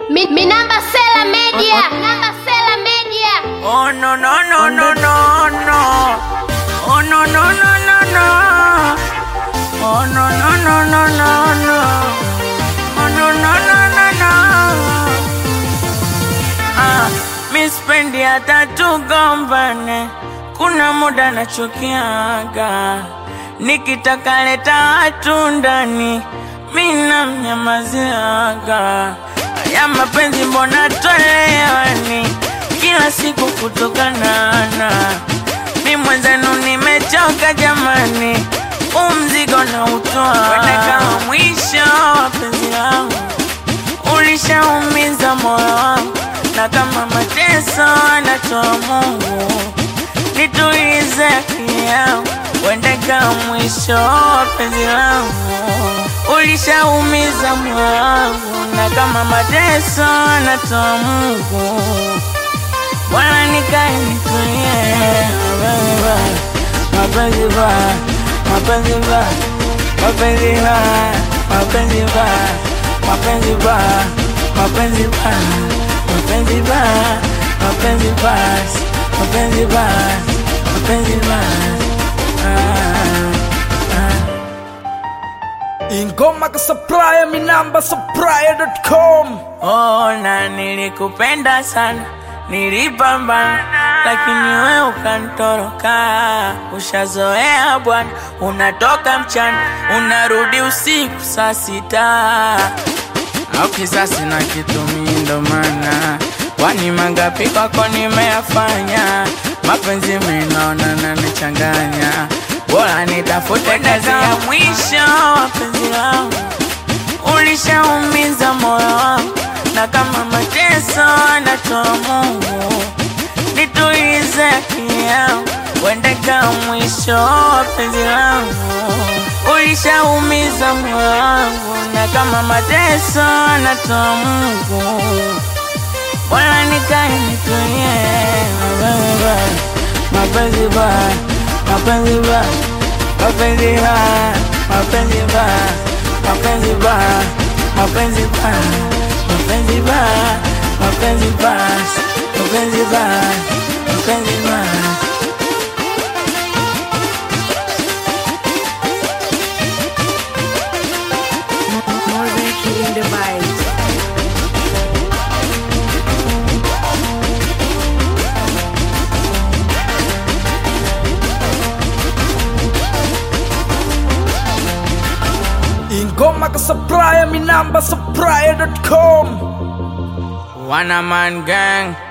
Mi, mi namba Sela Media. Namba Sela Media. Oh no no no no no no. Oh no no no no no. Oh no no no no no no. Oh no no no no no. Ah, mi spendi hata tugombane, kuna muda nachukiaga, nikitaka leta watu ndani, mi namnyamaziaga. Ya mapenzi mbona twelewani, kila siku kutokanana, mi mwenzenu nimechoka jamani, umzigo na utoa kwenda kama mwisho wa penzi langu ulishaumiza moyo wangu, na kama mateso anatoa Mungu, nitulize akili yangu, uende kama mwisho wa penzi langu. Ulishaumiza moyo wangu, na kama mateso anatoa Mungu, bwana nikae nitulie. Mapenzi baya, mapenzi baya, mapenzi baya, mapenzi baya, mapenzi baya, mapenzi baya, mapenzi baya, mapenzi baya, mapenzi baya, mapenzi baya. Ah, ah. ingoma kasapraya minamba sapraya.com Ona nilikupenda sana, nilipambana, lakini we ukantoroka. Ushazoea bwana, unatoka mchana, unarudi usiku saa sita. Au kisasi na kitumi, ndo maana kwani mangapi kwako nimeyafanya, mapenzi minaona nanichanganya, bora nitafute kazi ya mwisho wa penzi langu ulishaumiza moyo wangu, na kama mateso anatoa Mungu, nitulize akili yangu, uende kama mwisho wa penzi langu. Ulishaumiza moyo wangu, na kama mateso anatoa Mungu, bora nikae nitulie. Mapenzi baya, mapenzi baya, mapenzi baya, mapenzi baya, mapenzi baya, mapenzi baya, mapenzi baya, mapenzi baya, mapenzi baya, mapenzi baya. More than killing the vibes. ingoma kasapraya minamba sapraya.com One man gang.